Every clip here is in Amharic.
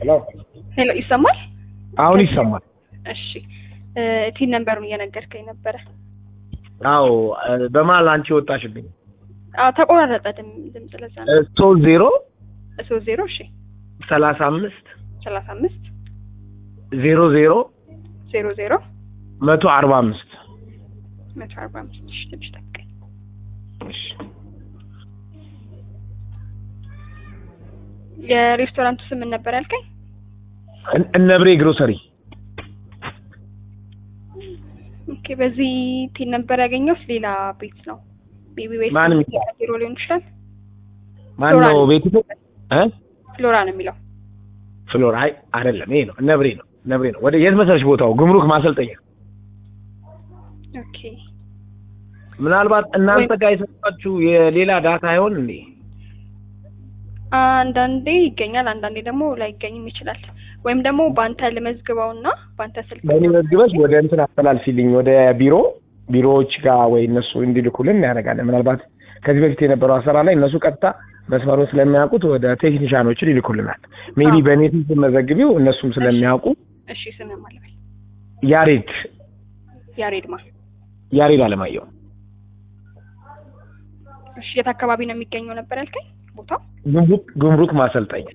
ሄሎ ሄሎ ይሰማል? አሁን ይሰማል። እሺ ቲን ነምበሩን እየነገርከኝ ነበረ። አዎ በመሀል አንቺ ወጣሽብኝ። አዎ ተቆራረጠ ድም- ድምፅ ለዛ ነው። ሶስት ዜሮ ሶስት ዜሮ እሺ ሰላሳ አምስት ሰላሳ አምስት ዜሮ ዜሮ ዜሮ ዜሮ መቶ አርባ አምስት መቶ አርባ አምስት እሺ ትንሽ ጠብቀኝ። የሬስቶራንቱ ስም ምን ነበር ያልከኝ? እን- እነብሬ ግሮሰሪ ኦኬ በዚህ ቲን ነበር ያገኘሁት ሌላ ቤት ነው። ቤቢ ቤት ማንም ቢሮ ሊሆን ይችላል። ማን ፍሎራ ነው ነው። ቤቱ? እ ፍሎራ ነው የሚለው። ፍሎር አይ አይደለም፣ ይሄ ነው እነብሬ ነው እነብሬ ነው። ወደ የት መሰለሽ ቦታው? ጉምሩክ ማሰልጠኛ። ኦኬ ምናልባት እናንተ ጋር የሰጣችሁ የሌላ ዳታ አይሆን እንዴ? አንዳንዴ ይገኛል፣ አንዳንዴ ደግሞ ላይገኝም ይችላል። ወይም ደግሞ በአንተ ልመዝግበውና በአንተ ስልክ በእኔ መዝግበሽ ወደ እንትን አስተላልፊልኝ ወደ ቢሮ ቢሮዎች ጋር ወይ እነሱ እንዲልኩልን እናደርጋለን። ምናልባት ከዚህ በፊት የነበረው አሰራር ላይ እነሱ ቀጥታ መስመሩን ስለሚያውቁት ወደ ቴክኒሻኖችን ይልኩልናል። ሜቢ አዎ። በእኔ ስም መዘግቢው እነሱም ስለሚያውቁ እሺ ስምህ ማን ልበል? ያሬድ ያሬድማ። ያሬድ አለማየሁ እሺ የት አካባቢ ነው የሚገኘው ነበር ያልከኝ ቦታው? ጉምሩክ ጉምሩክ ማሰልጠኛ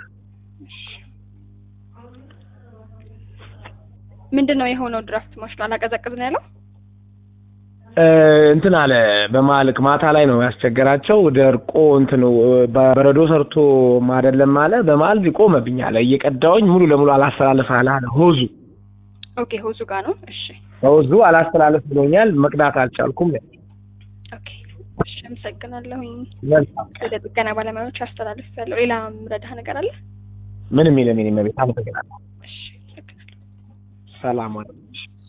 ምንድን ነው የሆነው? ድራፍት ማሽኑ አላቀዘቅዝ ነው ያለው? እ፣ እንትን አለ በማልክ ማታ ላይ ነው ያስቸገራቸው። ደርቆ እንትኑ በረዶ ሰርቶ ማደለም አለ። በመሀል ቆመብኝ አለ። እየቀዳውኝ ሙሉ ለሙሉ አላስተላለፍ አለ አለ ሆዙ ኦኬ ሆዙ ጋር ነው። እሺ ሆዙ አላስተላለፍ ብሎኛል። መቅዳት አልቻልኩም። ኦኬ እሺ አመሰግናለሁኝ። መልካም ወደ ጥገና ባለሙያዎች አስተላልፍ ያለው ሌላ ምረዳህ ነገር አለ? ምንም የለም። የኔ መቤት አመሰግናለሁ። እሺ አመሰግናለሁ። ሰላም ዋል።